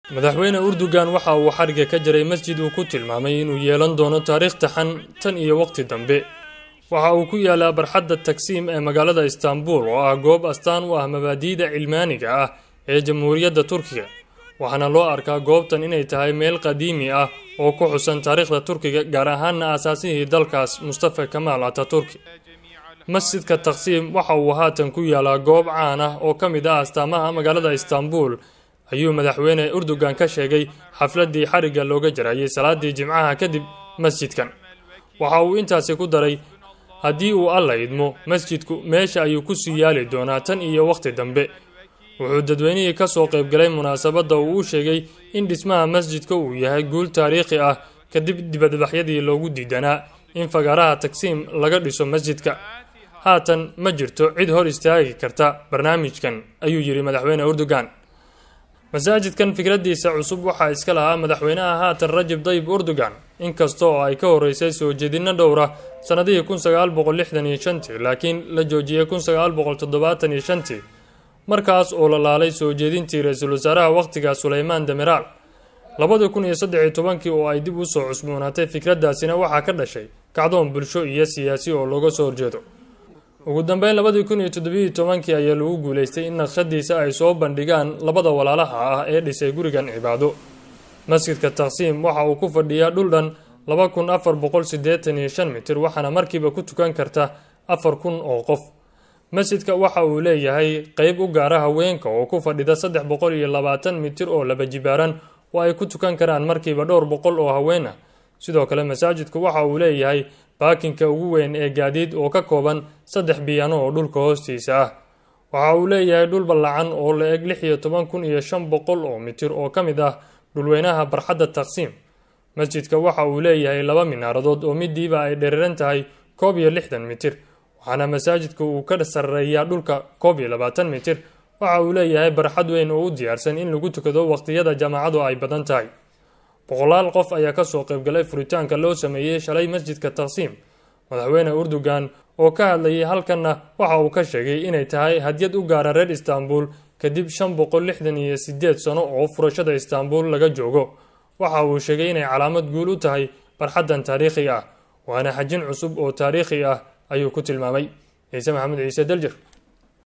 madaxweyne urdugan waxa uu xariga ka jaray masjid uu ku tilmaamay inuu yeelan doono taariikh taxan tan iyo waqti dambe waxa uu ku yaalaa barxadda tagsiim ee magaalada istaanbul oo ah goob astaan u ah mabaadi'da cilmaaniga ah ee jamhuuriyadda turkiga waxaana loo arkaa goobtan inay tahay meel qadiimi ah oo ku xusan taariikhda turkiga gaar ahaana aasaasihii dalkaas mustafa kamaal ataturki masjidka taqsiim waxa uu haatan ku yaalaa goob caan ah oo ka mid ah astaamaha magaalada istaanbul ayuu madaxweyne urdugan ka sheegay xafladii xarigga looga jarayay salaadii jimcaha kadib masjidkan waxa uu intaasi ku daray haddii uu alla idmo masjidku meesha ayuu kusii yaali doonaa tan iyo wakhti dambe wuxuu dadweynihii ka soo qaybgalay munaasabadda uu u sheegay in dhismaha masjidka uu yahay guul taariikhi ah kadib dibadbaxyadii loogu diidanaa in fagaaraha tagsiim laga dhiso masjidka haatan ma jirto cid hor istaagi karta barnaamijkan ayuu yidhi madaxweyne urdugan masaajidkan fikraddiisa cusub waxaa iska lahaa madaxweynaha haatan rajab dayib urdugan inkasta oo ay ka horeysay soo jeedinno dhowra sannadihii kun sagaal boqol lixdan iyo shantii laakiin la joojiyey kun sagaal boqol toddobaatan iyo shantii markaas oo la laalay soo jeedintii ra-iisul wasaaraha wakhtiga suleymaan demiraal labadii kun iyo saddex iyo tobankii oo ay dib u soo cusboonaatay fikraddaasina waxaa ka dhashay kacdoon bulsho iyo siyaasi oo looga soo horjeedo ugu dambeyn labadii kun iyo toddobiyi tobankii ayaa lagu guuleystay in naqshadiisa ay soo bandhigaan labada walaalaha ah ee dhisay gurigan cibaado masjidka taqsiim waxa uu ku fadhiyaa dhul dhan laba kun afar boqol siddeetan iyo shan mitir waxaana markiiba ku tukan karta afar kun oo qof masjidka waxa uu leeyahay qeyb u gaara haweenka oo ku fadhida saddex boqol iyo labaatan mitir oo laba jibaaran oo ay ku tukan karaan markiiba dhowr boqol oo haween ah sidoo kale masaajidku waxa uu leeyahay baakinka ugu weyn ee gaadiid oo ka kooban saddex biyano oo dhulka hoostiisa ah waxa uu leeyahay dhul ballacan oo la eg lix iyo toban kun iyo shan boqol oo mitir oo ka mid ah dhulweynaha barxadda taqsiim masjidka waxa uu leeyahay laba minaaradood oo midiiba ay dhereeran tahay koob iyo lixdan mitir waxaana masaajidka uu ka sarreeyaa dhulka koob iyo labaatan mitir waxa uu leeyahay barxad weyn oo u diyaarsan in lagu tukado waqtiyada jamaacadu ay badan tahay boqolaal qof ayaa kasoo qaybgalay furitaanka loo sameeyey shalay masjidka taqsiim madaxweyne urdugan oo ka hadlayay halkanna waxa uu ka sheegay inay tahay hadyad u gaara reer istaanbul kadib shan boqol lixdan iyo sideed sano oo furashada istaanbul laga joogo waxa uu sheegay inay calaamad guul u tahay barxaddan taariikhiga ah waana xajin cusub oo taariikhi ah ayuu ku tilmaamay ciise maxamed ciise daljir